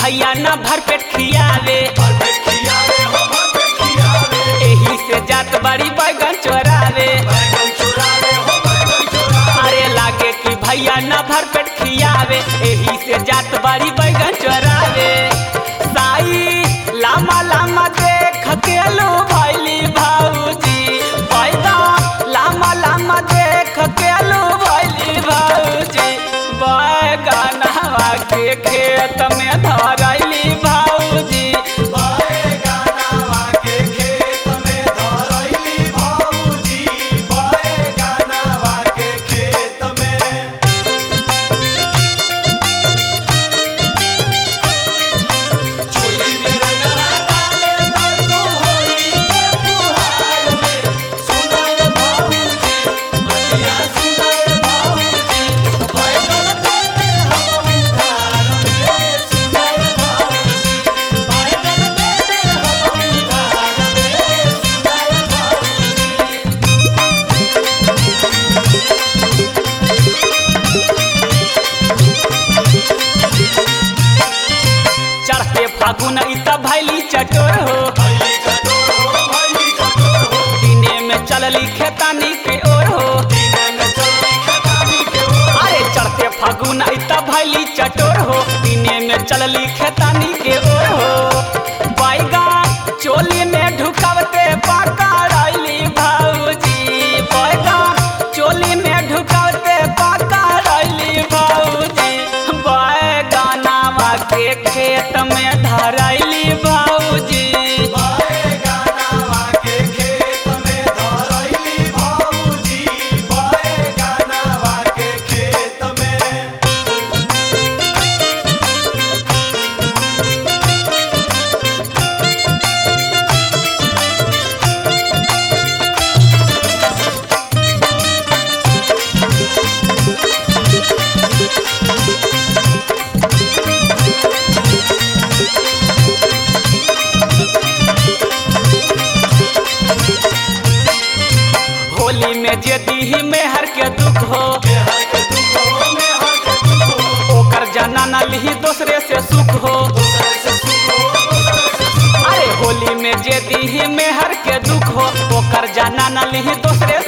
भैया न भर पेट खियावे एही से जात बड़ी बैगन चोरावे अरे लागे कि भैया न भर पेट खियावे एही से जात बड़ी बैगन चोरावे साई लामा लामा देख के लो भैली भाऊजी बैगन लामा लामा देख के लो भैली भाऊजी बैगनवा के खेत में धरैली भाऊजी चढ़ते फागुन इत भैली चटोर हो दिने में चलली खेतानी के ओर हो अरे चढ़ते फागुन इत भैली चटोर हो दिने में चलली खेतानी के ओर हो बैगन चोली में ढुकवते पकड़ैली भाऊजी बैगन चोली में ढुकवते पकड़ैली भाऊजी बैगनावा के खेत में धरैली भाऊजी होली में जे दीही मेहर के दुख हो ओकर जना न लिही दूसरे से सुख हो अरे होली में जे दीही मेहर के दुख हो ओकर जना न लिही दूसरे